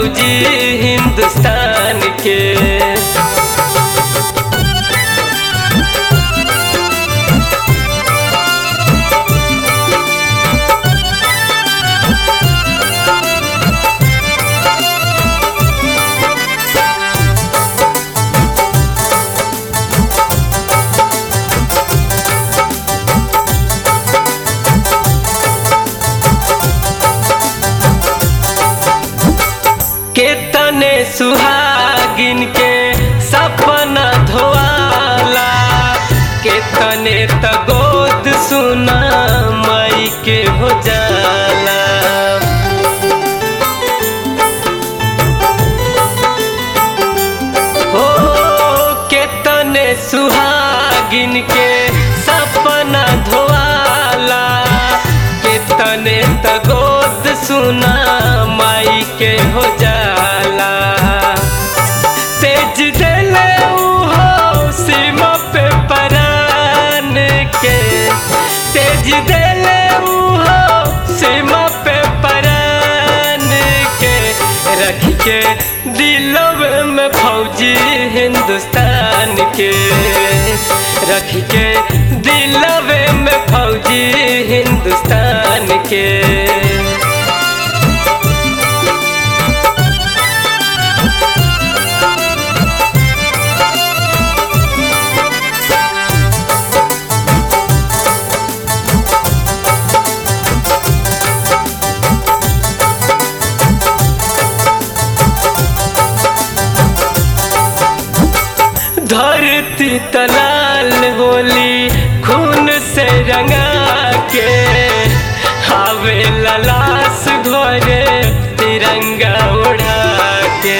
फौजी हिंदुस्तान के केतने सुहागिन के सपना धोआला केतने त गोद सुना माई के हो जाला हो केतने सुहागिन के सपना धोआला केतने त गोद सुना माई के हो जाला तेज दिले हो सीमा पे परान के तेज दिले हो सीमा पे परान के रख के दिलव में फौजी हिंदुस्तान के रख के दिलव में फौजी हिंदुस्तान के धरती तलाल होली खून से रंगा के हावे ललास घरे तिरंगा उड़ा के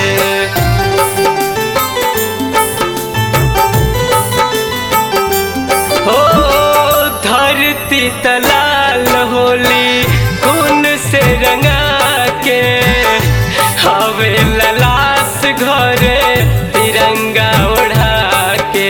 हो धरती तलाल होली खून से रंगा के हावे ललास घरे तिरंगा उड़ा के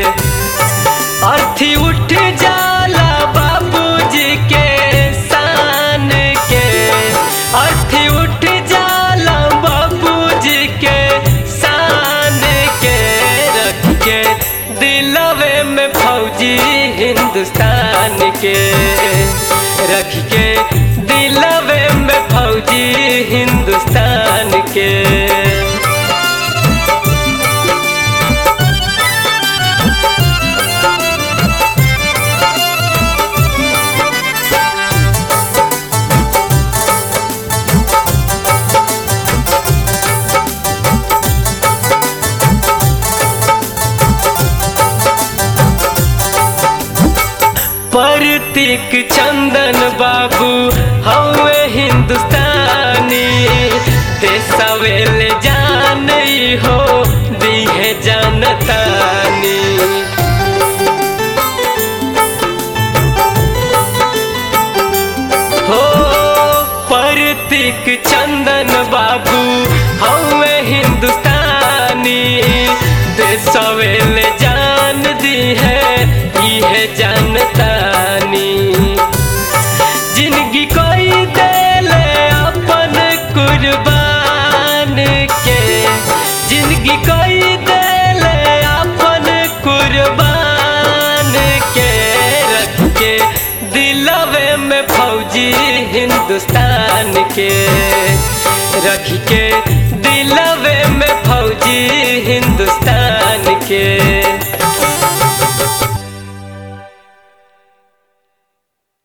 अर्थी उठ जाला बाबूजी के शान के अर्थी उठ जाला बाबूजी के शान के रख के दिलवे में फौजी हिंदुस्तान के रख के दिलवे में फौजी हिंदुस्तान के प्रतीक चंदन बाबू हवे हिंदुस्तानी देसवेल जान हो दीहे जनतानी हो प्रतीक चंदन बाबू हवे हिंदुस्तानी देसवेल जान दी है इहे जनतानी जिंदगी कोई देले अपन कुर्बान के जिंदगी कोई देले अपन कुर्बान के रख के दिलवे में फौजी हिंदुस्तान के रख के दिलवे में फौजी हिंदुस्तान